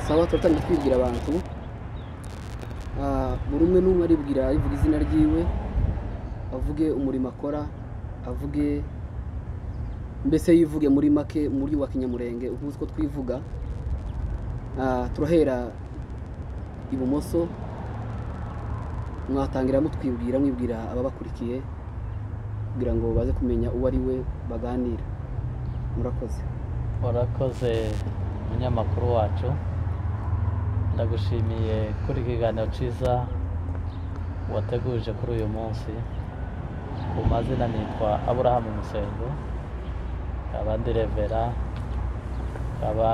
sabato atangiye kwibwira abantu buri umwe n'umwe aribwira yivuga izina ryiwe avuge umurimo akora avuge mbese yivuge muri make muri wa kinyamurenge ukunze uko twivuga Ah, turahera ibumoso mwatangira mutwibwira mwibwira ababakurikiye kugira ngo baze kumenya uwo ari we baganira murakoze warakoze umunyamakuru wacu ndagushimiye kuri iki kiganiro cyiza wateguje kuri uyu munsi ku mazina nitwa aburahamu musengo abandi revera aba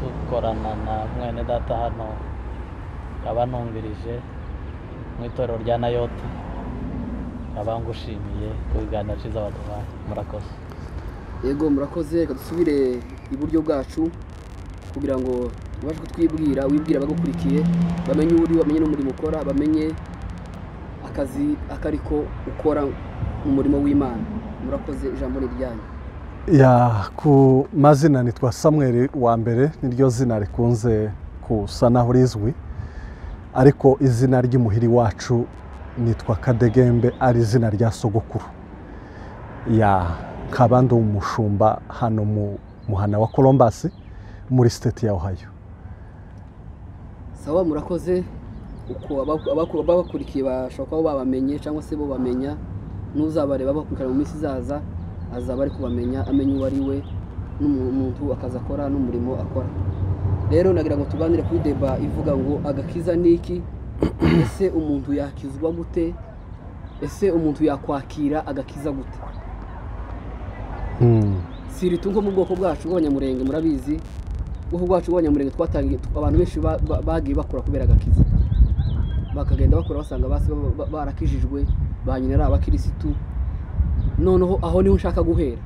dukorana na mwene data hano aba nungirije mu itorero rya nayoti aba ngushimiye ku biganiro cyiza waduhaye murakoze yego murakoze reka dusubire iburyo bwacu kugira ngo ubashe kutwibwira wibwira abagukurikiye bamenye uwo uri bamenye n'umurimo ukora bamenye akazi akariko ukora mu murimo w'imana murakoze ijambo ni iryanyu ya ku mazina nitwa samweri wa mbere niryo zina rikunze kusa naho rizwi ariko izina ry'imuhiri wacu nitwa kadegembe ari izina rya sogokuru ya kabando umushumba hano mu muhana wa columbus muri siteti ya ohio sawa murakoze uko abaku- abaku- ababakurikiye bashobora kuba babamenye cyangwa se bo bamenya n'uzabareba bakurikirana mu minsi izaza azaba ari kubamenya amenya uwo ari we n'umuntu akazi akora n'umurimo akora rero nagira ngo tuganire kuri deba ivuga ngo agakiza ni iki ese umuntu yakizwa gute ese umuntu yakwakira agakiza gute Hmm. si iri nko mu bwoko bwacu bw'abanyamurenge murabizi ubwoko bwacu bw'abanyamurenge twatangiye abantu benshi ba- ba- bagiye bakura kubera agakiza bakagenda bakura basanga basi ba- ba- barakijijwe ba nyina ari abakirisitu noneho aho niho nshaka guhera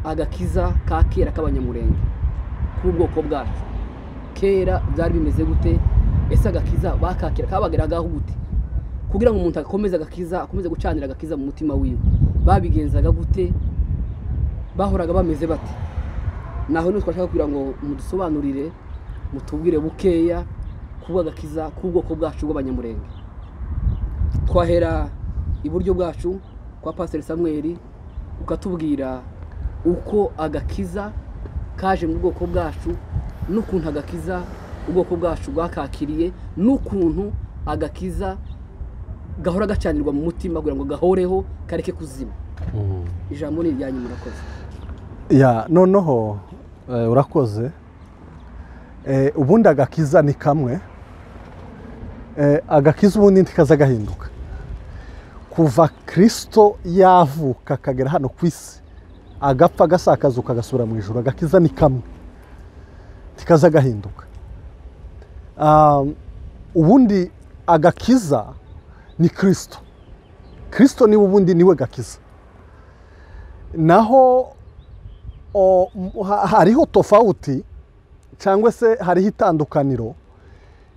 agakiza ka kera k'abanyamurenge k'ubwoko bwacu kera byari bimeze gute ese agakiza bakakira kabageragaho gute kugira ngo umuntu akomeze agakiza akomeze gucanira agakiza mu mutima wiwe babigenzaga gute bahoraga bameze bate naho niho twashaka kugira ngo mudusobanurire mutubwire bukeya kuba agakiza k'ubwoko bwacu bw'abanyamurenge twahera iburyo bwacu kwa pasiteri samweri ukatubwira uko agakiza kaje mu bwoko bwacu n'ukuntu agakiza ubwoko bwacu bwakakiriye n'ukuntu agakiza gahora gacanirwa mu mutima kugira ngo gahoreho kareke kuzima Hmm. ijambo ni iryanyu murakoze ya noneho eh, urakoze Eh, ubundi agakiza ni kamwe Eh, agakiza ubundi ntikaza gahinduka kuva kirisito yavuka akagera hano ku isi agapfa agasakazuka agasubira mu ijoro agakiza ni kamwe ntikaza gahinduka Um, ubundi agakiza ni kirisito kirisito niwe ubundi niwe gakiza naho o- m- ha- hariho tofauti cyangwa se hariho itandukaniro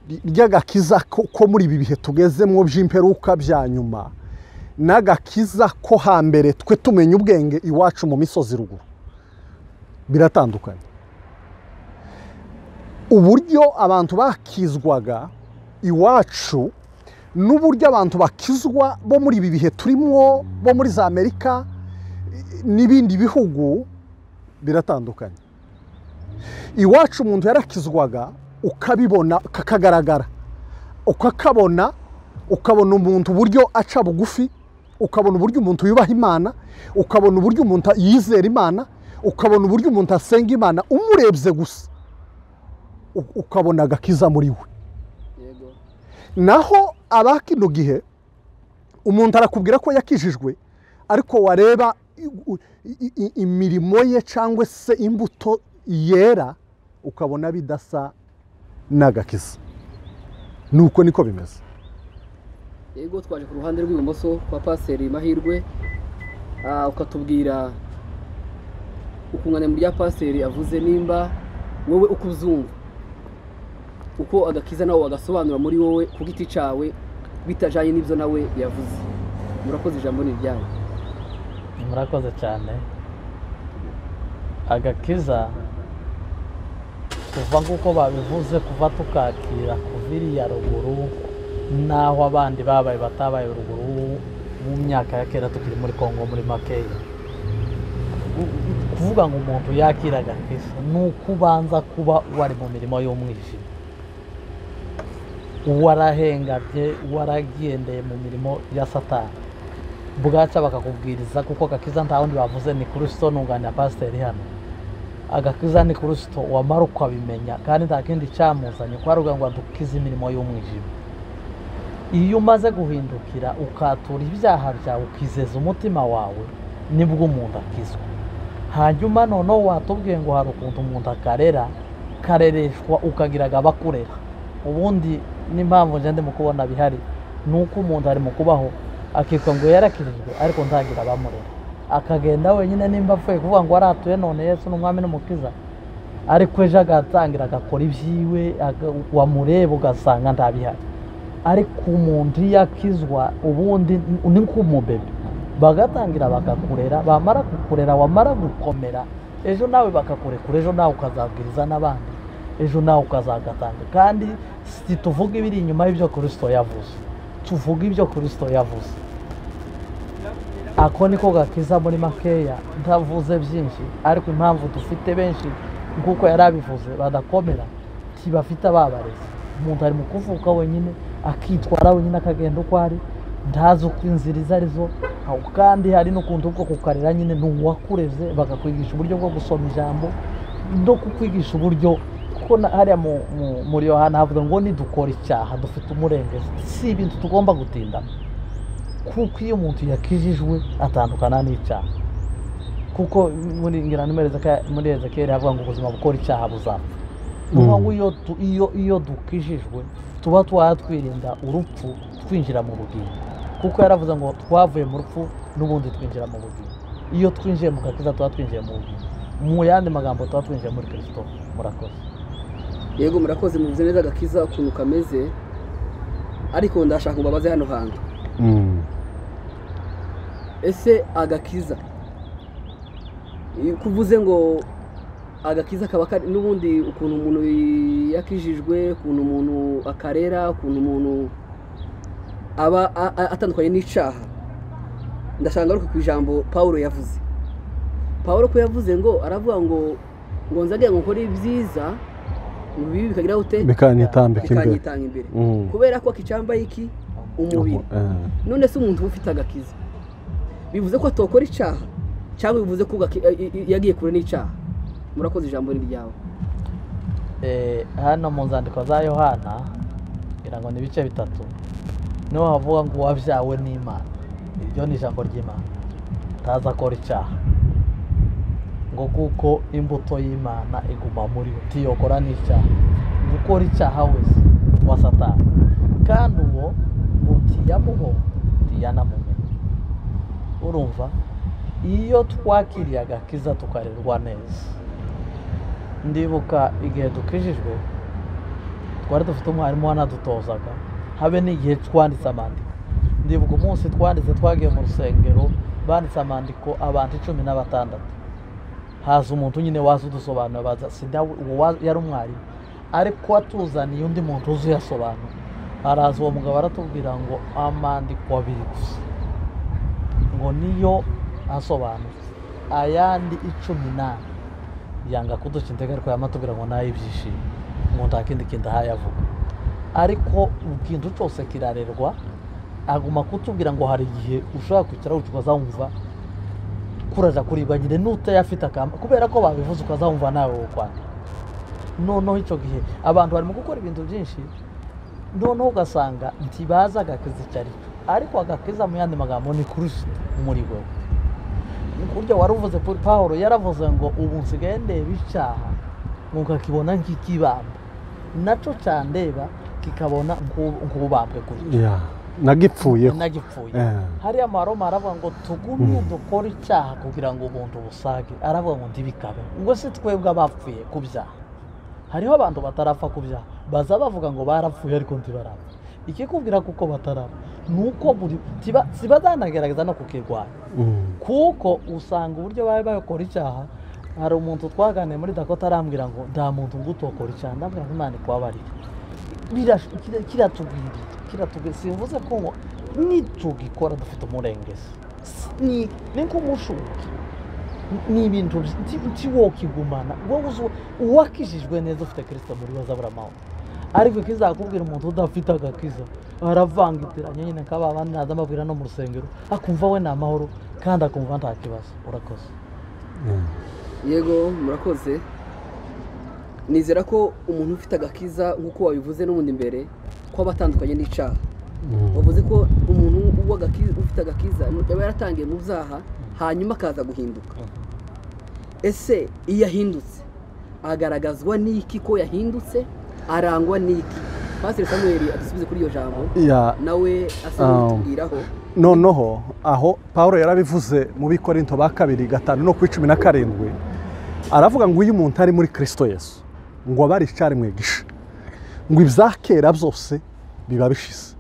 ry- ry'agakiza ko ko muri ibi bihe tugezemo by'imperuka bya nyuma n'agakiza ko hambere twe tumenya ubwenge iwacu mu misozi ruguru biratandukanye uburyo abantu bakizwaga iwacu n'uburyo abantu bakizwa bo muri ibi bihe turimo bo muri za amerika i- n'ibindi bihugu biratandukanye iwacu umuntu yarakizwaga ukabibona kakagaragara ukakabona ukabona umuntu uburyo aca bugufi ukabona uburyo umuntu yubaha imana ukabona uburyo umuntu yizera imana ukabona uburyo umuntu asenga imana umurebye gusa u- ukabona agakiza muri we yego naho aba kino gihe umuntu arakubwira ko yakijijwe ariko wareba i- i- i- imirimo ye cyangwa se imbuto yera ukabona bidasa n'agakiza nuko niko bimeze yego twaje ku ruhande rw'ibumoso kwa pasiteri mahirwe Ah, ukatubwira ukunganira rya pasiteri avuze nimba wowe uko uzumva uko agakiza nawe wagasobanura muri wowe ku giti cyawe bitajyanye n'ibyo nawe yavuze murakoze ijambo ni iryanyu murakoze cyane agakiza kuva nk'uko babivuze kuva tukakira kuva iriya ruguru n'aho abandi babaye batabaye ruguru mu myaka ya kera tukiri muri congo muri makeya U- u- kuvuga ngo umuntu yakiraga kristo ni uko ubanza kuba wari mu mirimo y'umwijima warahengabye waragendeye mu mirimo ya satani bwaca bakakubwiriza kuko agakiza nta wundi bavuze ni kristo nunganira pasiteri hano agakiza ni kristo wamara ukabimenya kandi nta kindi cyamuzanye ko ari ngo adukize imirimo y'umwijima iyo umaze guhindukira ukatura ibyaha byawe ukizeza umutima wawe nibwo umuntu akizwa hanyuma noneho watubwiye ngo hari ukuntu umuntu akarera karereshwa ukagira agabakurera ubundi n'impamvu njya ndimo kubona bihari ni uko umuntu ari mu kubaho akitwa ngo yarakirijwe ariko ntagira abamurera akagenda wenyine nimba apfuye kuvuga ngo waratuye none yesu ni umwami n'umukiza ariko ejo agatangira agakora ibyiwe aga- wamureba ugasanga ntabihari ariko umuntu iyo akizwa ubundi ni- ni nk'umubebe bagatangira bakakurera bamara kukurera wamara gukomera ejo nawe bakakurekura ejo nawe ukazabwiriza n'abandi ejo nawe ukazagatanga kandi si tuvuga ibiri inyuma y'ibyo kirisito yavuze tuvuga ibyo kirisito yavuze ako niko gakiza muri makeya ntavuze byinshi ariko impamvu dufite benshi nk'uko yari abivuze badakomera ntibafite ababarezi umuntu ari mu kuvuka wenyine akitwara wenyine akagenda uko ari ntazi uko inzira izo arizo aho kandi hari n'ukuntu bwo kukarera nyine ni uwakureze bakakwigisha uburyo bwo gusoma ijambo no kukwigisha uburyo kuko na- hariya mu- mu- muri yohana havuga ngo nidukora icyaha dufite umurengezi si ibintu tugomba gutindamo kuko iyo umuntu yakijijwe atandukana n'icyaha kuko muri ngira nimero Ezeka- muri ezekiyeli havuga ngo ubuzima bukora icyaha buzapfa ni ukuvuga ngo iyo tu- iyo iyo dukijijwe tuba twatwirinda urupfu twinjira mu bugingo kuko yaravuze ngo twavuye mu rupfu n'ubundi twinjira mu bugingo iyo twinjiye mu gakiza tuba twinjiye mu bugingo mu yandi magambo tuba twinjiye muri kirisito murakoze yego murakoze muvuze neza agakiza ukuntu kameze ariko ndashaka ngo babaze hano hantu Mm. ese agakiza iyo uvuze ngo agakiza kaba kari n'ubundi ukuntu umuntu yakijijwe ukuntu umuntu akarera ukuntu umuntu aba a- a- atandukanye n'icyaha ndashaka ngaruke ku ijambo paul yavuze paul ko yavuze ngo aravuga ngo ngo nzagira ngo nkore ibyiza ngo bibi bikageraho ute bikanyitambika imbere bikanyitanga imbere Mm. kubera ko akicambaye iki umubiri Eh. none se umuntu uba ufite agakiza bivuze ko atokora icyaha cyangwa bivuze ko gaki- i- i- yagiye kure n'icyaha murakoze ijambo ni ryawe Eh, hano mu nzandiko za yohana ngira ngo ni ibice bitatu niho havuga ngo uwabyawe n'imana iryo ni ijambo ry'imana atazi akora icyaha ngo kuko imbuto y'imana iguma muri we utiyokora n'icyaha gukora icyaha wese wa satani kandi uwo utiyamuho utiyanamumenye urumva iyo twakiriye agakiza tukarerwa neza ndibuka igihe dukijijwe twari dufite umwarimu wanadutozaga habe n'igihe twanditse amandiko ndibuka umunsi twanditse twagiye mu rusengero banditse amandiko abantu icumi na batandatu haza umuntu nyine waza udusobanura baza sinawe uwo wa- yari umwarimu ariko watuzaniye undi muntu uzi uyasobanura araza uwo mugabo aratubwira ngo amandiko abiri gusa ngo niyo asobanutse ayandi icumi n'ane yanga kuduca intege ariko yamatubwira ngo nayo ibyishimo ngo nta kindi kintu ahaye avuga ariko ikintu cyose kirarerwa aguma kutubwira ngo hari igihe ushobora kwicara wicara ukazawumva kuraja kuribwa nyine n'utayafite akamba kubera ko babivuze ukazawumva nawe wo kwandika noneho icyo gihe abantu barimo gukora ibintu byinshi noneho ugasanga ntibazi agakiza icyo ari cyo ariko agakiza mu yandi magambo ni kirisito muri wowe burya wari uvuze Paul Pawulo yaravuze ngo ubu nsigaye ndeba icyaha nkakibona nk'ikibamba nacyo cyandeba kikabona nk'u- nk'ubambwe kuri cyo Yeah. nagipfuyeho nagipfuye Eh. hariya maroma aravuga ngo tugumye dukore icyaha kugira ngo umuntu busage aravuga ngo ntibikabe ngo si twebwe abapfuye ku byaha hariho abantu batarapfa ku byaha baza bavuga ngo barapfuye ariko ntibarapfa ikikubwira kuko batarapfa ni uko buri tiba- ziba zanagerageza no kukirwanya Mm. kuko usanga uburyo bari bakora icyaha hari umuntu twaganiriye muri dakota arambwira ngo nta muntu ngutokora cyane ndambwira ngo imana ikwabarire Birash- kira- kiratugwiriye kiratugwiriye simvuze ko ngo nitugikora dufite umurengezi S- ni ni nk'umushuki ni ibintu nti- nti wokigumana wowe uzi- uwakijijwe neza ufite kirisita muri we azabura amahoro ariko kizakubwira umuntu udafite agakiza aravangitiranya nyine kaba abandi naza mbabwira no mu rusengero akumva we ni amahoro kandi akumva nta kibazo urakoze yego murakoze nizera ko umuntu ufite agakiza nk'uko wabivuze n'ubundi mbere ko aba atandukanye n'icyaha wavuze ko umuntu w'agaki- ufite agakiza yaba yaratangiye mu byaha hanyuma akaza guhinduka ese iyo ahindutse agaragazwa n'iki ko yahindutse arangwa n'iki pasiteri samuel adusubize kuri iyo jambo ya nawe asa n'utubwiraho noneho aho paul yarabivuze mu bikorinto ba kabiri gatanu no ku icumi na karindwi aravuga ngo iyo umuntu ari muri kirisito yesu ngo aba ari icyari mu igisha ngo ibya kera byose biba bishize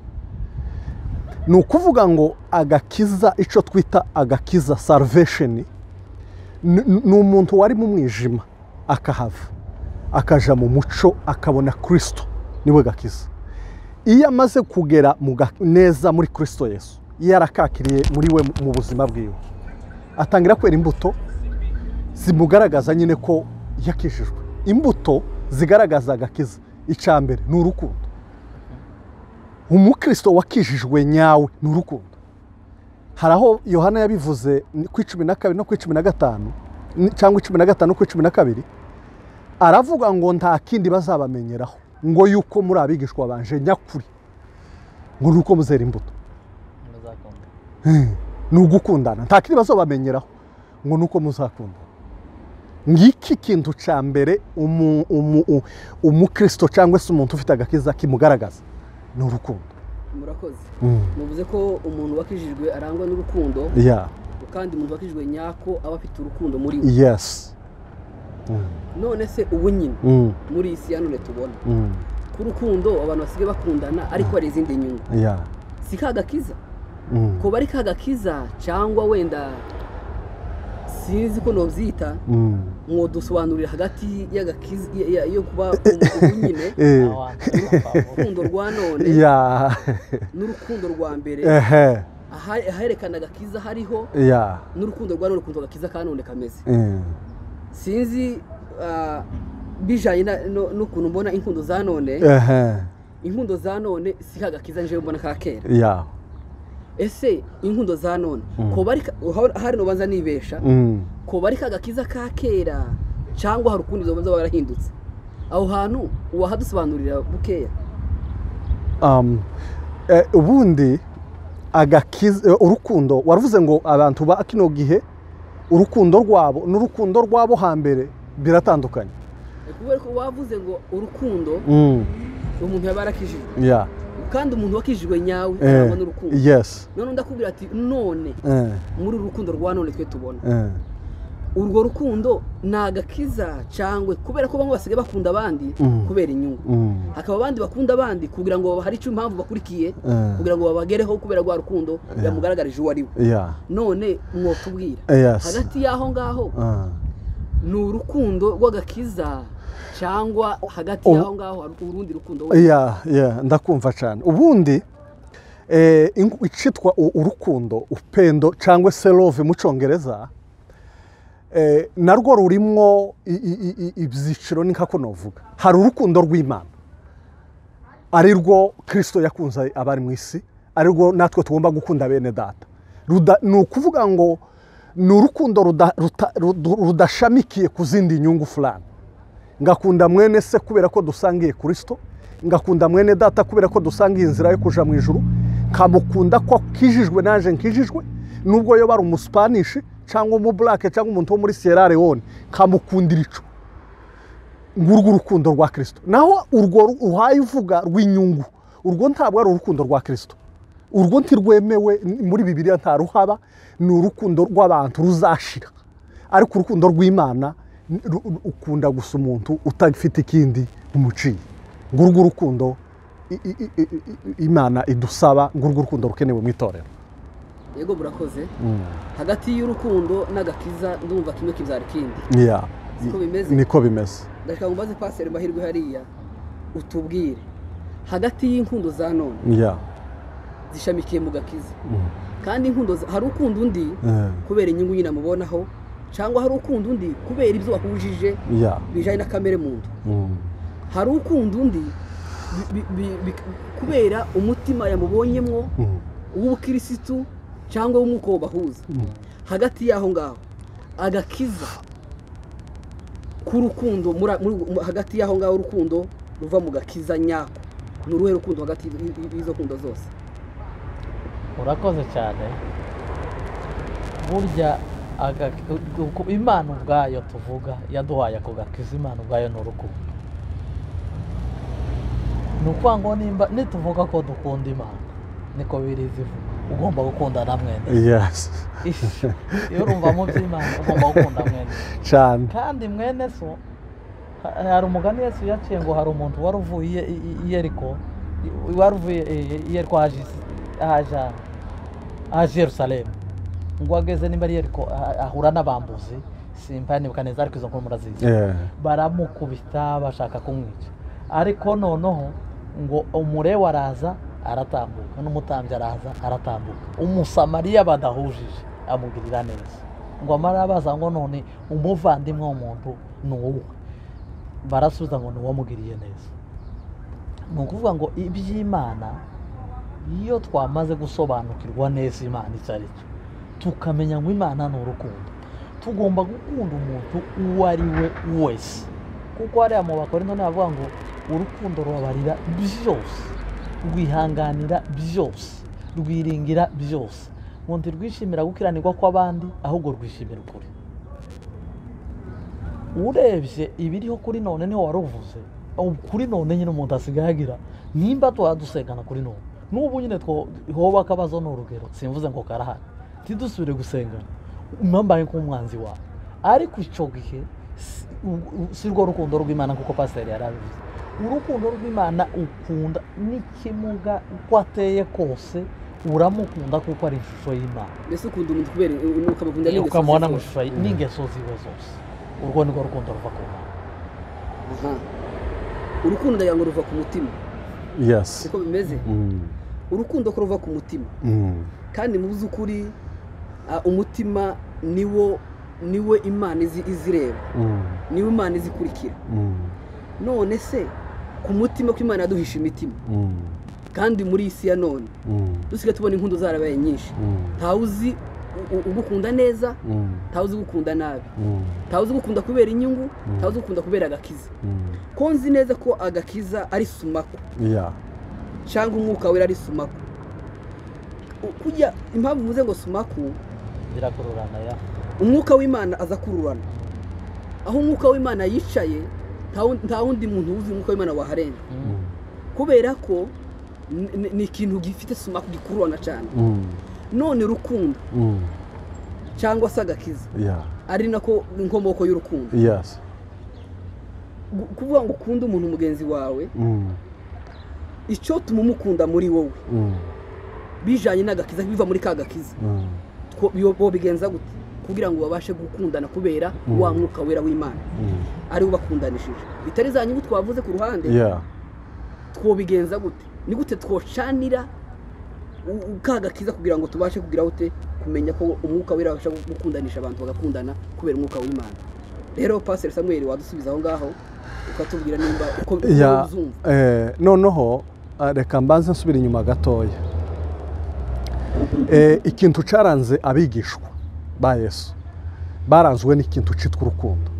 ni ukuvuga ngo agakiza icyo twita agakiza saruvesheni ni ni umuntu wari mu mwijima akahava akaja mu muco akabona kirisito niwe gakiza iyo amaze kugera mu ga- neza muri kirisito yesu yarakakiriye muri we mu- mu buzima bwiwe atangira kwera imbuto zimugaragaza nyine ko yakijijwe imbuto zigaragaza agakiza icya mbere ni urukundo umukristo wakijijwe nyawe ni urukundo hari aho yohana yabivuze ni ku icumi na kabiri no ku icumi na gatanu ni- cyangwa icumi na gatanu ku icumi na kabiri aravuga ngo nta kindi bazabamenyeraho ngo yuko muri abigishwa banje nyakuri ngo ni uko muzera imbuto muzakunda ni ugukundana nta kindi bazabamenyeraho ngo ni uko muzakundana ngiki kintu cya mbere umu- umu- u- umukristo cyangwa se umuntu ufite agakiza kimugaragaza ni urukundo murakoze muvuze ko umuntu wakijijwe arangwa n'urukundo ya kandi umuntu wakijijwe nyako aba afite urukundo muri we yesi Mm, none se ubu nyine mm, muri iyi si ya none tubona mm, ku rukundo abantu basigaye bakundana ariko hari izindi nyungu ya si ka gakiza Mm, kuba ari ka gakiza cyangwa wenda sinzi ko nobyita mm. ngo dusobanurire hagati y'agakiza ya- ya- yo kuba umuntu nyine Eh, urukundo rwa none ya n'urukundo rwa mbere ehe aha- aherekana agakiza hariho ya n'urukundo rwa none ukuntu agakiza ka none kameze eh, sinzi ah, bijyanye na- no- n'ukuntu mbona inkundo za none ehe inkundo za none si ka gakiza nje mbona ka kera ya ese inkundo za none Mm. ko bari hari nubanza nibesha Mm. ko bari kagakiza ka kera cyangwa hari ukundi zobanza barahindutse aho hantu uwahadusobanurira bukeya Um, eh, ubundi agakiza eh, urukundo waravuze ngo abantu ba kino gihe urukundo rwabo n'urukundo rwabo hambere biratandukanye kubera ko wavuze ngo urukundo mm. umuntu yaba yarakijijwe yeah. kandi umuntu wakijijwe nyawe eh. arangwa n'urukundo yes none ndakubwira ati none eh. muri uru rukundo rwa none twe tubona Eh. urwo rukundo ni agakiza cyangwa kubera ko bamwe basigaye bakunda abandi Mm. kubera inyungu Mm. hakaba abandi bakunda abandi kugira ngo hari icyo impamvu bakurikiye Eh. kugira ngo babagereho kubera rwa rukundo Yeah. yamugaragarije uwo ari we yeah. none mwotubwira yes hagati y'aho ngaho Ah. ni urukundo rw'agakiza cyangwa hagati Ubu- y'aho ngaho hari urundi rukundo we yeah, yeah. ndakumva cyane ubundi eh, ingu- icitwa u- urukundo upendo cyangwa se love mu cyongereza eh, narwo rurimwo i- i- i- i- ibyiciro ni nkako novuga hari urukundo rw'imana ari rwo kirisito yakunze abari mu isi ari rwo natwe tugomba gukunda bene data Ruda- ni ukuvuga ngo ni urukundo ruda- ruta- rudu- rudashamikiye ku zindi nyungu fulani ngakunda mwene se kubera ko dusangiye kirisito ngakunda mwene data kubera ko dusangiye inzira yo kuja mu ijuru nkamukunda ko akijijwe naje nkijijwe nubwo yoba ari umuspanishi cyangwa umubulake cyangwa umuntu wo muri sierra leone nkamukundira ico ngurwo urukundo rwa kirisito naho urwo ru- uhaye uvuga rw'inyungu urwo ntabwo ari urukundo rwa kirisito urwo ntirwemewe n- muri bibiliya nta ruhaba ni urukundo rw'abantu ruzashira ariko urukundo rw'imana ni- ru- ru- ukunda gusa umuntu utafite ikindi umuciye ngurwo urukundo i- i- i- i- i- imana idusaba ngurwo urukundo rukenewe mu itorero yego burakoze Mm. hagati y'urukundo n'agakiza ndumva kimwe kibyara ikindi Yeah. Siko bimeze? niko bimeze ndashaka ngo mbaze paseri mahirwe hariya utubwire hagati y'inkundo za none Yeah. zishamikiye mu gakiza Mm. kandi inkundo za- hari ukunda undi Eh. kubera inyungu nyine amubonaho cyangwa hari ukunda undi kubera ibyo wahujije Yeah. bijyanye na kamere muntu Mm. hari ukunda undi bi- bi- bi- kubera umutima yamubonyemwo Mm. uw'ubukirisitu cyangwa w'umwuka bahuza Mm. hagati y'aho ngaho agakiza k'urukundo muri- muri- mu- hagati y'aho ngaho urukundo ruva mu gakiza nyako ni uruhe rukundo hagati y- y- y'izo kundo zose urakoze cyane burya aga- uku- imana ubwayo tuvuga yaduhaye ako gakiza imana ubwayo ni urukundo ni ukuvuga ngo nimba nituvuga ko dukunda imana niko biri zivuga ugomba gukunda na mwene Yes. Ish, iyo urumvamo by'imana ugomba gukunda mwene Cyane. kandi mwene so ha- hari umugani yesu yaciye ngo hari umuntu wari uvuye i- i- i yeriko i- wari uvuye i- i yeriko haje isi- haja haje yerusalemu ngo ageze nimba ari yeriko a- ahura n'abambuzi simpanibuka neza ariko izo nkuru murazizi Yeah. baramukubita bashaka kumwica ariko noneho ngo umurewa araza aratambuka n'umutambyi araza aratambuka umusamariya badahujije amugirira neza ngo amara baza ngo none umuvandimwe w'umuntu ni uwe barasubiza ngo ni uwamugiriye neza ni ukuvuga ngo iby'imana iyo twamaze gusobanukirwa neza imana icyo ari cyo tukamenya ngo imana ni urukundo tugomba gukunda umuntu uwo ari we wese kuko hariya mu bakorinto ntibavuga ngo urukundo rubabarira byose rwihanganira byose rwiringira byose ngo ntirwishimira gukiranirwa kw'abandi ahubwo rwishimira ukuri urebye ibiriho kuri none niho waruvuze ubu kuri none nyine umuntu asigaye agira nimba tuba dusengana kuri none n'ubu nyine two- hoba akabazo ni urugero simvuze ngo karahari ntidusubire gusengana mwambaye nk'umwanzi wawe ariko icyo gihe si- u- u- si rwo rukundo rw'imana nk'uko pasiteri yarabivuze urukundo rw'imana ukunda n'ikimuga uko ateye kose uramukunda kuko ari ishusho y'imana mbese ukunda umuntu kubera ukamukunda n'ingeso iyo ze ukamubona mu zose. ishusho ye- n'ingeso ziwe zose urwo ni rwo rukundo ruva ku mana Aha. urukundo ndagira ngo ruva ku mutima Yes. siko bimeze Mm. urukundo ko ruva ku mutima Mm. kandi mu by'ukuri ah, umutima niwo niwe imana izi- izireba Mm. niwe imana izikurikira Mm. none se ku mutima ko imana yaduhisha imitima Mm. kandi muri iyi si ya none Mm. dusigaye tubona inkundu zarabaye nyinshi Mm. ntawe uzi u- u- ugukunda neza Mm. ntawe uzi ugukunda nabi Mm. ntawe uzi ugukunda kubera inyungu ntawe uzi ugukunda kubera agakiza Mm. ko nzi neza ko agakiza ari sumako Yeah. cyangwa umwuka wera ari sumako U- kujya impamvu mvuze ngo sumako birakururana ya umwuka w'imana aza akururana aho umwuka w'imana yicaye nta wundi- nta wundi muntu uzi umwuka w'imana waharenga Mm. kubera ko ni- ni- ni ikintu gifite sumako gikururana cyane Mm. none urukundo Mm. cyangwa se agakiza Yeah. ari nako inkomoko y'urukundo Yes. Gu- kuvuga ngo ukunde umuntu mugenzi wawe Mm. icyo tumumukunda muri wowe Mm. bijyanye n'agakiza biva muri ka gakiza Mm. two- yo- bo bigenza gute kugira ngo babashe gukundana kubera Mm. wa mwuka wera w'imana Mm. ari we bakundanishije bitari za nyungu twavuze ku ruhande Yeah. twobigenza gute ni gute twocanira u- u- ka gakiza kugira ngo tubashe kugira gute kumenya ko umwuka wera babasha gukundanisha abantu bagakundana kubera umwuka w'imana rero paseri samuel wadusubiza aho ngaho ukatubwira nimba uko uko Yeah. uzumva Eh, noneho ah, reka mbanze nsubira inyuma gatoya Eh, ikintu cyaranze abigishwa ba yesu baranzwe n'ikintu cyitwa urukundo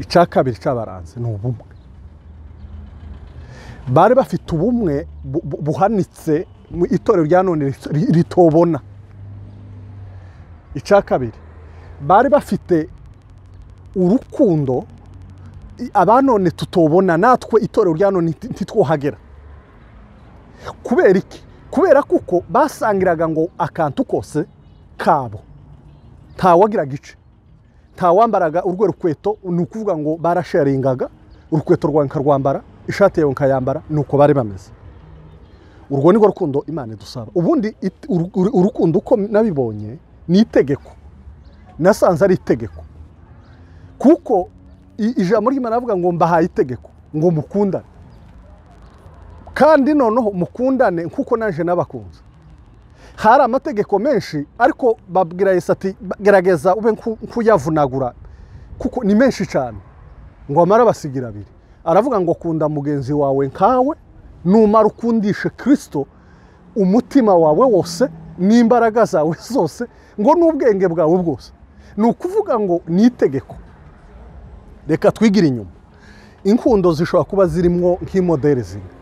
icya kabiri cyabaranze ni ubumwe bari bafite ubumwe bu- bu- buhanitse mu itorero rya none rit- ri- ritobona icya kabiri bari bafite urukundo i- abanone tutobona natwe itorero rya none nti- ntitwohagera kubera iki kubera kuko basangiraga ngo akantu kose kabo ntawagiraga ice ntawambaraga urwo rukweto ni ukuvuga ngo barasharingaga urukweto rwawe nkarwambara ishati yawe nkayambara ni uko bari bameze urwo ni rwo rukundo imana idusaba ubundi it- uru- uru- urukundo uko nabibonye ni itegeko nasanze ari itegeko kuko i- ijambo ry'imana avuga ngo mbahaye itegeko ngo mukundane kandi noneho mukundane nk'uko naje nabakunze hari amategeko menshi ariko babwira yesu ati "Ba- gerageza ube nku- nk'uyavunagura kuko ni menshi cyane ngo amare abasigira abiri aravuga ngo kunda mugenzi wawe nkawe numara ukundishe kirisito umutima wawe wose n'imbaraga zawe zose ngo n'ubwenge bwawe bwose ni ukuvuga ngo ni itegeko reka twigire inyuma inkundo zishobora kuba zirimo nk'imoderi zimwe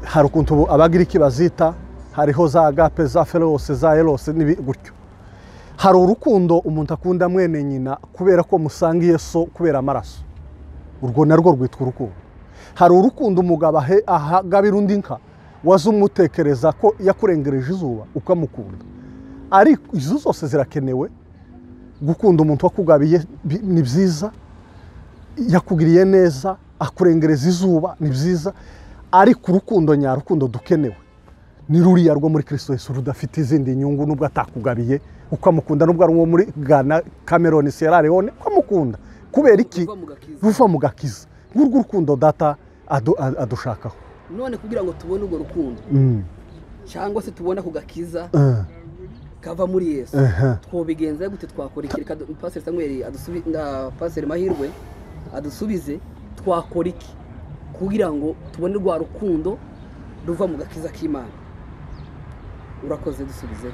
hari ukuntu ubu abagiriki bazita hariho za agape za ferose za erose n'ibi- gutyo hari urukundo umuntu akunda mwene nyina kubera ko musanga Yesu kubera amaraso urwo narwo rwitwa urukundo hari urukundo umugabo ahe- ahagabira undi nka waza umutekereza ko yakurengereje izuba ukamukunda ariko izo zose zirakenewe gukunda umuntu wakugabiye bi- ni byiza yakugiriye neza akurengereza izuba ni byiza ariko urukundo nyarukundo dukenewe ni ruriya rwo muri kirisito Yesu rudafite izindi nyungu nubwo atakugabiye ukamukunda nubwo ari uwo muri Ghana Cameroon Sierra Leone ukamukunda kubera iki uva mu gakiza ruva mu gakiza ngurwo urukundo data adu- a- adushakaho none kugira ngo tubone urwo rukundo Mm, cyangwa se tubone ako gakiza eh, kava muri yesu eh, twobigenza gute twakora iki reka du- pasiteri samweri adusubi na pasiteri mahirwe adusubize twakora iki kugira ngo tubone rwa rukundo ruva mu gakiza k'imana urakoze dusubize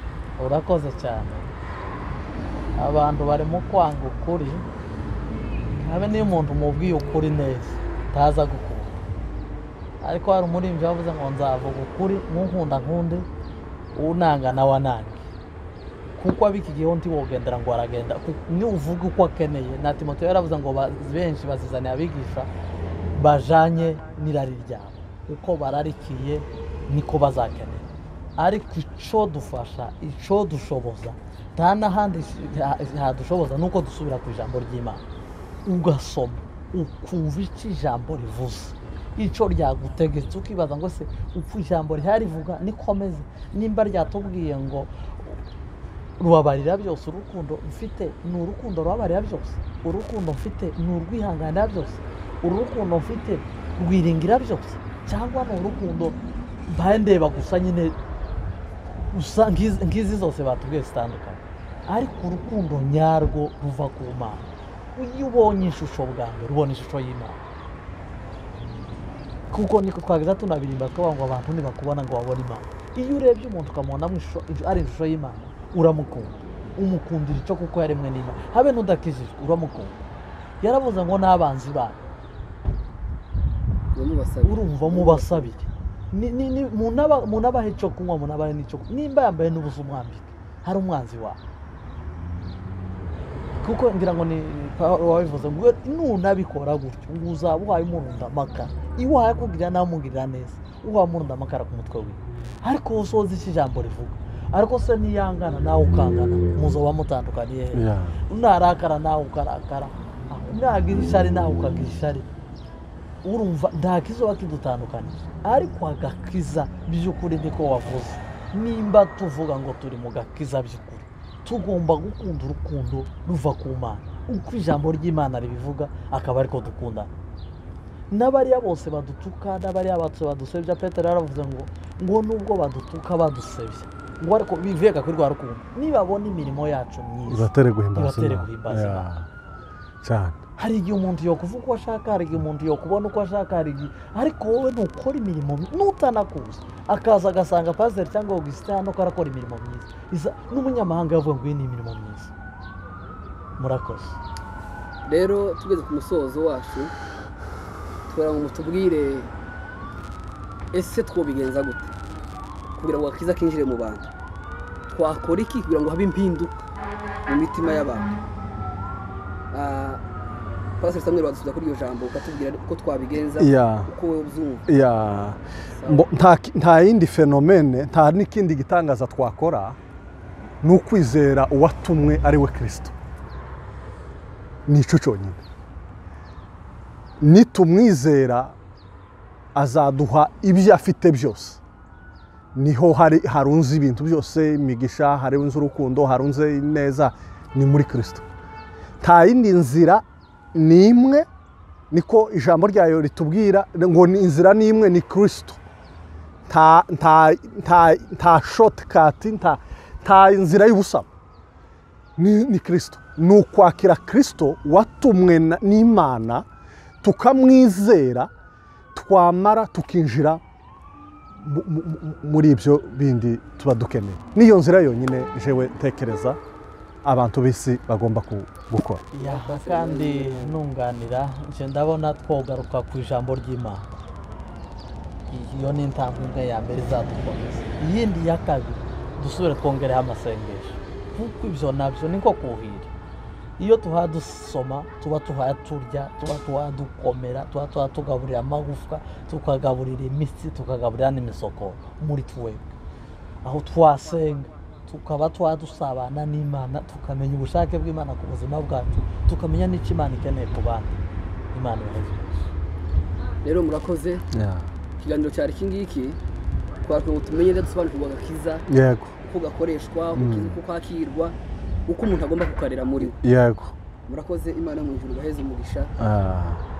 urakoze cyane abantu barimo kwanga ukuri habe niyo umuntu mubwiye ukuri neza ntaza gukunda ariko hari umuririmbyi wavuze ngo nzavuga ukuri nk'unkunda nkundi unanga nawe anange kuko ab'iki gihe undi wogendera ngo aragenda Ku- ni uvuga uko akeneye na timoteyo yaravuze ngo ba- benshi bazizaniye abigisha bajanye n'irari ryabo uko bararikiye niko bazakenera ariko icyo dufasha icyo dushoboza nta n'ahandi ha- hadushoboza ni uko dusubira ku ijambo ry'imana ugasoma ukumva icyo ijambo rivuze icyo ryagutegetse ukibaza ngo se upfa ijambo riharivuga nikomeze nimba ryatubwiye ngo rubabarira byose urukundo mfite ni urukundo rubabarira byose urukundo mfite ni urwihanganira byose urukundo mfite rwiringira byose cyangwa ni urukundo mbaye ndeba gusa nyine gusa ngizi ngizi zose batubwiye zitandukanye ariko urukundo nyarwo ruva ku mana iyo ubonye ishusho bwa mbere ubona ishusho y'imana kuko niko twagize tunabirimba tukavuga ngo abantu ntibakubona ngo babone imana iyo urebye umuntu ukamubona mu ishusho- ari ishusho y'imana uramukunda umukundira icyo kuko yaremwe n'imana habe n'udakijijwe uramukunda yaravuze ngo n'abanzi banyu ndamubasabira urumva mubasabire Ni- ni- ni- munaba- munabahe icyo kunywa munabahe n'icyo kunywa nimba yambaye n'ubusa umwambike hari umwanzi wawe kuko ngira ngo ni Pawulo wabivuze ngo nunabikora gutyo ngo uzaba uhaye umurunda amakara iyo uhaye akubwira namugirira neza uhaye umurunda amakara ku mutwe wiwe ariko usoza icyo ijambo rivuga ariko se niyangana nawe ukangana muzaba mutandukaniye hehe yeah. narakara nawe ukarakara nagira ishari nawe ukagira ishari urumva nta kizoba kidutandukanyije ariko agakiza by'ukuri niko wavuze nimba tuvuga ngo turi mu gakiza by'ukuri tugomba gukunda urukundo ruva ku mana uko ijambo ry'imana ribivuga akaba ariko dukundana n'abariya bose badutuka n'abariya bose badusebya petero yaravuze ngo ngo nubwo badutuka badusebya ngo ariko bivega kuri rwa rukundo nibabona imirimo yacu myiza ibatere guhimbaza Ibatere Imana. guhimbaza Yeah. Imana. cyane hari igihe umuntu yokuva uko ashaka hari igihe umuntu yokubona uko ashaka hari igihe ariko wowe nukora imirimo mi- nutanakuza akaza agasanga pasiteri cyangwa augustin hano ko arakora imirimo myiza Iza n'umunyamahanga yavuga ngo iyi ni imirimo myiza murakoze rero tugeze ku musozo wacu tugira ngo tubwire ese twobigenza gute kugira ngo agakiza kinjire mu bantu twakora iki kugira ngo habe impinduka mu mitima y'abantu Ah, pasiteri samweri wadusubiza kuri iryo jambo ukatubwira uko twabigenza Yeah. uko wowe ubyumva Yeah. Mbo- nta ki- nta yindi fenomene nta n'ikindi gitangaza twakora ni ukwizera uwatumwe ari we kirisito ni icyo cyonyine nitumwizera azaduha ibyo afite byose niho hari harunze ibintu byose imigisha harunze urukundo harunze neza ni muri kirisito nta yindi nzira ni imwe niko ijambo ryayo ritubwira ngo ni inzira ni imwe ni kirisito nta nta nta nta shotikati nta nta inzira y'ubusamo ni ni kirisito ni ukwakira kirisito watumwe na- n'imana tukamwizera twamara tukinjira mu- mu- mu- muri ibyo bindi tuba dukeneye niyo nzira yonyine jewe ntekereza abantu b'isi bagomba ku- gukora Ya, kandi nunganira nje ndabona twogaruka ku ijambo ry'imana iyo ni intambwe ya mbere izadukomeza iyindi ya kabiri dusubire twongereho amasengesho kuko ibyo nabyo ni nko kuhira iyo tuhadusoma tuba tuhaturya tuba tuhadukomera tuba tuhatugaburira amagufwa tukagaburira imitsi tukagaburira n'imisokoro muri twebwe aho twasenga tukaba twadusabana n'imana tukamenya ubushake bw'imana ku buzima bwacu tukamenya n'icyo imana ikeneye ku bandi imana ibahe rero murakoze ikiganiro cyari iki ngiki twari ngo tumenye neza dusobanukirwa agakiza yego uko gakoreshwa uko kakirwa uko umuntu agomba kukarera muri we yego murakoze imana mu ijuru baheze umugisha Ah.